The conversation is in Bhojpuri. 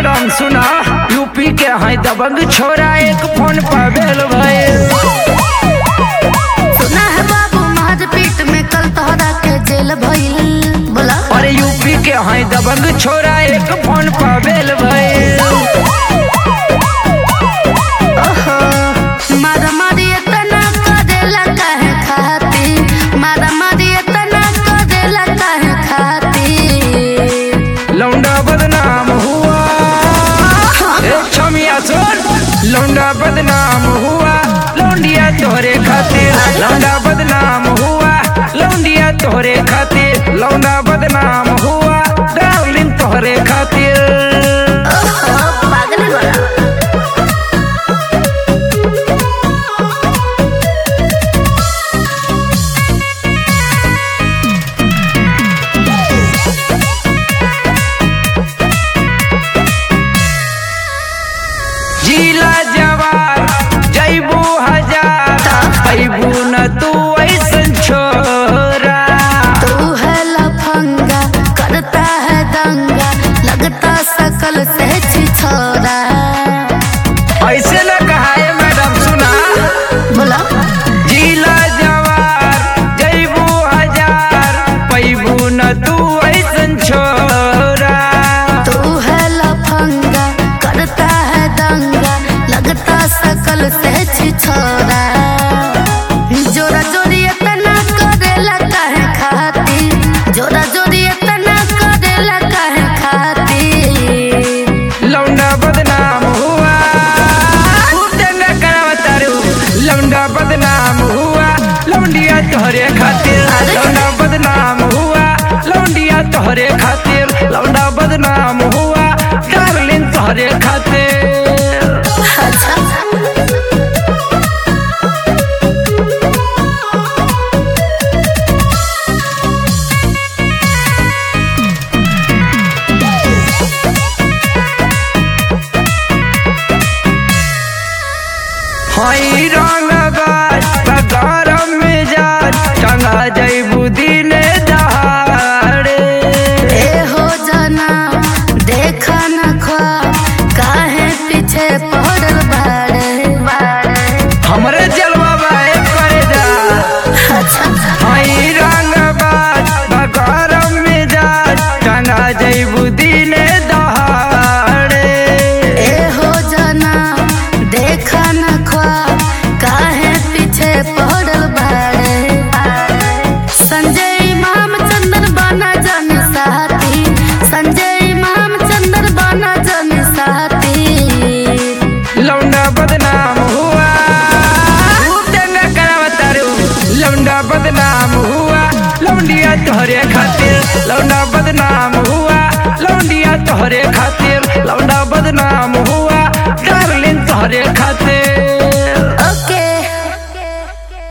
मैडम सुना यूपी के है दबंग छोरा एक फोन पर बेल भइल सुना है बाबू मारपीट में कल तोहरा के जेल भइल बोला अरे यूपी के है दबंग छोरा एक फोन पर बेल भइल ओहो मारा मारी इतना करेला काहे खाती मारा मारी इतना करेला काहे खाती लौंडा बदनाम हुआ ए छमिया सुन लौंडा बदनाम हुआ लौंडिया तोहरे खातिर लौंडा बदनाम हुआ लौंडिया तोहरे खातिर लौंडा बदनाम हुआ डार्लिंग तोहरे खातिर ओहो पागल बड़ा जिला जवार जैबू हजार पैबू न तू ऐसन छोरा तू है लफंगा करता है दंगा लगता सकल से छिछोरा ऐसे न कहा है मैडम सुना बोला जिला जवार जैबू हजार पैबू न तू ऐसन छोरा तू है लफंगा करता है दंगा लगता सकल से छिछोरा जोरा जोरी इतना करेला काहे खाती जोरा जोरी इतना करेला काहे खाती लौंडा बदनाम हुआ खूब दंगा करावता रू लौंडा बदनाम हुआ लौंडिया तोहरे खातिर लौंडा बदनाम हुआ लौंडिया तोहरे खातिर लौंडा बदनाम हुआ डार्लिंग तोहरे खातिर अच्छा हई रंग गरम मिजाज टंगा जैबू दिने दहाड़े ए हो जाना देखा न ख्वाब काहे पीछे पड़ल बाड़े हमरे जलवा बाए करे जा अच्छा हई रंग गरम मिजाज टंगा जैबू दिने दहाड़े ए हो जाना देखा न ख्वाब काहे पीछे पड़ल बाड़े संजय इमाम चंदन बाना जन साथी संजय इमाम चंदन बाना जन साथी लौंडा बदनाम हुआ खूब दंगा करावता रू लौंडा बदनाम हुआ लौंडिया तोहरे खातिर लौंडा बदनाम हुआ लौंडिया तोहरे खातिर लौंडा बदनाम हुआ डार्लिंग तोहरे खातिर